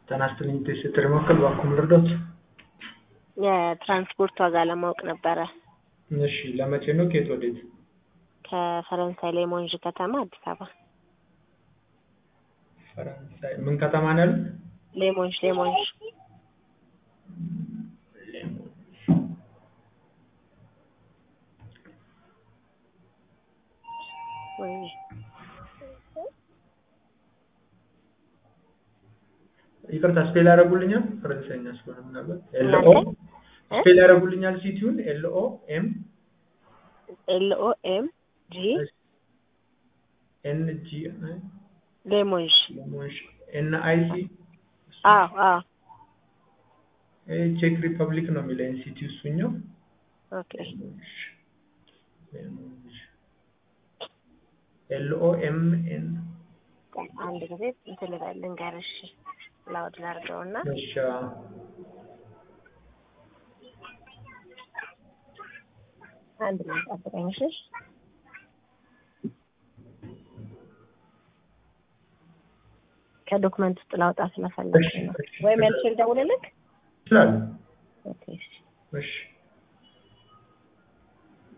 ጤና ይስጥልኝ ስትሪ መካከል ባኩም ልርዶት? የትራንስፖርት ዋጋ ለማወቅ ነበረ። እሺ ለመቼ ነው? ከየት ወዴት? ከፈረንሳይ ሌሞንዥ ከተማ አዲስ አበባ። ፈረንሳይ ምን ከተማ ነው ያሉት? ሌሞንዥ ሌሞንዥ ወይ ይቅርታ ስፔል ያደርጉልኛል? ፈረንሳይኛ ስለሆነ ምናልባት ኤልኦ ስፔል ያደርጉልኛል? ሲቲውን ኤልኦ ኤም ኤልኦ ኤም ጂ ኤን ጂ ሌሞንዥ ኤን አይ ሲ አዎ አዎ ቼክ ሪፐብሊክ ነው የሚለኝ ሲቲ እሱኛው ኦኬ ኤልኦ ኤም ኤን አንድ ጊዜ እንትን ልበል ልንገርሽ ላውድ ላድርገውና እሺ አንድ ላይ ጠብቀኝ እሺ ከዶክመንት ውስጥ ላውጣ ስለፈለግሽ ነው ወይ መልሼ ልደውልልክ ይችላል ኦኬ እሺ እሺ